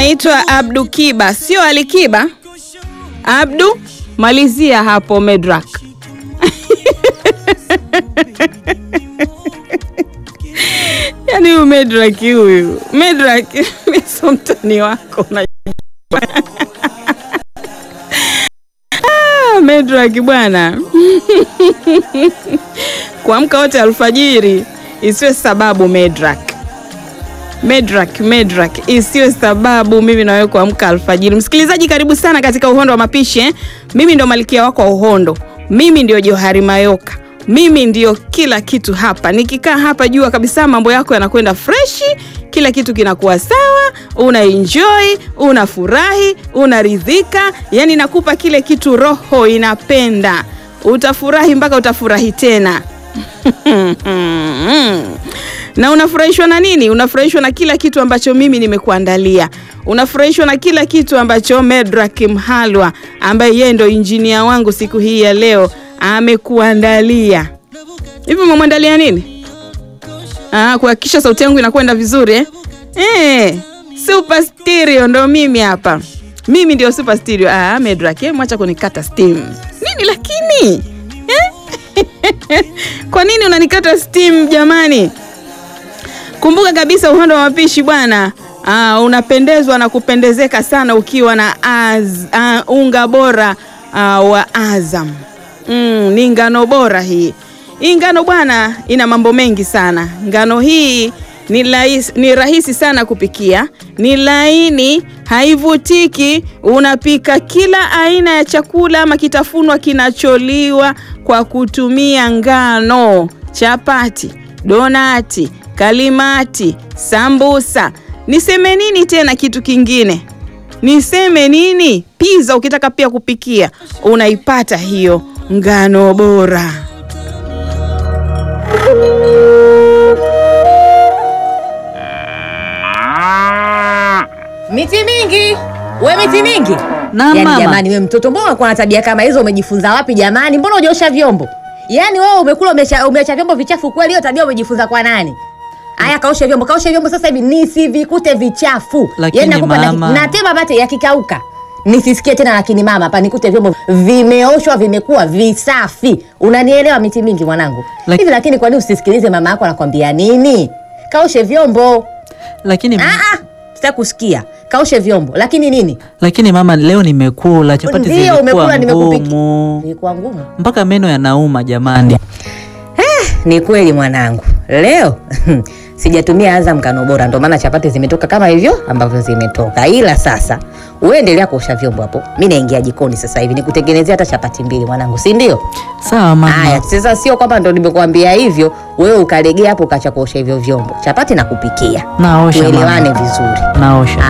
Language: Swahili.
anaitwa Abdu Kiba, sio Alikiba. Abdu, malizia hapo Medrak. Yaani huyu Medrak huyu Medrak, mimi sio mtani wako unajua. Ah, Medrak bwana kuamka wote alfajiri isiwe sababu Medrak. Medrak, Medrak isiwe sababu mimi na wewe kuamka alfajiri. Msikilizaji, karibu sana katika Uhondo wa Mapishi eh? Mimi ndo malkia wako wa Uhondo, mimi ndio Johari Mayoka, mimi ndio kila kitu hapa. Nikikaa hapa jua kabisa mambo yako yanakwenda freshi, kila kitu kinakuwa sawa, una enjoy, unafurahi, unaridhika, yani nakupa kile kitu roho inapenda, utafurahi mpaka utafurahi tena na unafurahishwa na nini? Unafurahishwa na kila kitu ambacho mimi nimekuandalia. Unafurahishwa na kila kitu ambacho Medrak Mhalwa ambaye yeye ndo injinia wangu siku hii ya leo amekuandalia. Hivi umemwandalia nini? Ah, kuhakikisha sauti yangu inakwenda vizuri eh? Eh, super stereo ndo mimi hapa. Mimi ndio super stereo. Ah, Medrak, eh, mwacha kunikata steam. Nini lakini? Eh? Kwa nini unanikata steam jamani? Kumbuka kabisa Uhondo wa Mapishi bwana, uh, unapendezwa na kupendezeka sana ukiwa na az, uh, unga bora uh, wa Azam. Mm, ni ngano bora hii. Hii ngano bwana ina mambo mengi sana. Ngano hii ni rahisi, ni rahisi sana kupikia, ni laini, haivutiki. Unapika kila aina ya chakula ama kitafunwa kinacholiwa kwa kutumia ngano: chapati, donati, kalimati, sambusa. Niseme nini tena? Kitu kingine niseme nini? Pizza ukitaka pia kupikia unaipata hiyo ngano bora. Miti mingi we, miti mingi Na yani, mama. jamani, we mtoto, mbona unakuwa na tabia kama hizo? Umejifunza wapi jamani? Mbona hujaosha vyombo? Yaani wewe umekula umeacha umeacha vyombo vichafu kweli? Hiyo tabia umejifunza kwa nani? Aya, kaoshe vyombo, kaoshe vyombo sasa hivi nisivikute vichafu. Lakini Yaani nakupa daki- mama. natema mate yakikauka nisisikie tena, lakini mama, hapa nikute vyombo vimeoshwa vimekuwa visafi. Unanielewa miti mingi mwanangu? Laki- Hivi lakini kwa nini usisikilize mama yako anakwambia nini? Kaoshe vyombo. Lakini, Ah, ah, sitaki kusikia. Kaoshe vyombo, lakini nini? lakini mama, leo nimekula chapati Ndio umekula, zilikuwa nimekupiki. ngumu Ilikuwa ngumu. mpaka meno yanauma jamani. Ni kweli mwanangu, leo sijatumia Azam ngano bora, ndio maana chapati zimetoka kama hivyo ambavyo zimetoka. Ila sasa uendelea kuosha vyombo hapo, mi naingia jikoni sasa hivi nikutengenezea hata chapati mbili mwanangu, si ndio? Sawa mama. Haya, sasa sio kwamba ndo nimekuambia hivyo wewe ukalegea hapo ukacha kuosha hivyo vyombo. Chapati nakupikia, Naosha tuelewane mama. vizuri. Naosha.